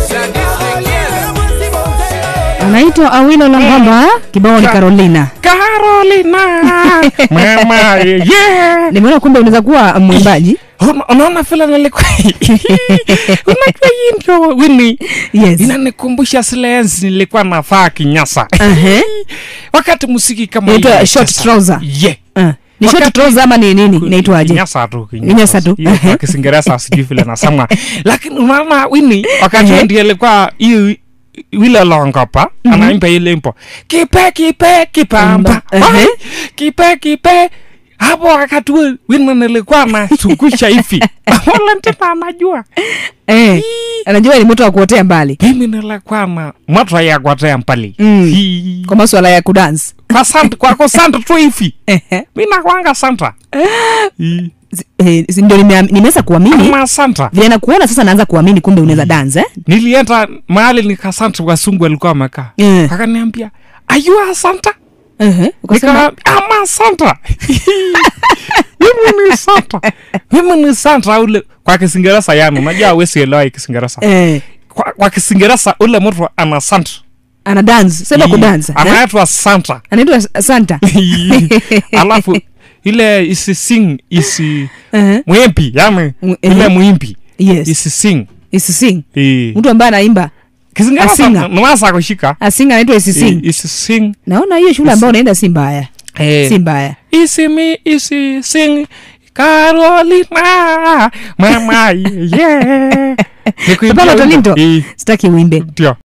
anaitwa Awilo Lambamba, kibao ni Carolina. Carolina mama yeah. Nimeona kumbe unaweza kuwa mwimbaji. Una- unaona vile nilikuwa unajua hii ndio wini Yes. inanikumbusha zile enzi nilikuwa navaa kinyasa Ehe. wakati musiki kama Inaitwa hii short inacheza. trouser. yeah. Ah. Ni short Wakati- trouser ama ni nini? Inaitwaje? kinyasa tu Kinyasa tu. Hiyo kwa kisingereza sijui vile nasema lakini unaona wini wakati Ehe. ndiye alikuwa hii wile longopa anaimba ile impo kipe kipe kipamba Ehe. Ai, kipe kipe hapo wakati huo wini nilikuwa nasungusha hivi Valentina anajua Eh. Anajua ni moto wa kuotea mbali. mimi nilikuwa na moto ya kuotea mbali Mm. Hii. Kwa masuala ya kudance. kwa santa kwa kwa santa tu hivi Ehe. mimi nakwanga santa Hii. Z- eh, si ndio nime- nimeweza kuamini. ama santa Vile nakuona sasa naanza kuamini kumbe unaweza dance eh? nilienda mahali nikasanta wasungu walikuwa wamekaa Eh. akaniambia ayua santa Ehe. Ukasema Nika, ama santa mimi ni santa mimi ni santa ule kwa kisingereza yani unajua awesi elewa kisingereza eh kwa, kwa kisingereza ule mtu ana santa ana dance. Sema kudance. eh? anaitwa santa Anaitwa Santa. alafu ile isi sing isi Ehe. mwimbi yani Mw- ile ehe. mwimbi Yes. isi sing Isising. Eh. Mtu ambaye anaimba kisingereza Asinga. naweza kushika asinga anaitwa Isising. isi sing Naona hiyo shule ambayo unaenda si mbaya. Eh. Si mbaya. isi mi isi sing Carolina mama yeah Papa Tolinto. Eh, Sitaki uimbe. ndio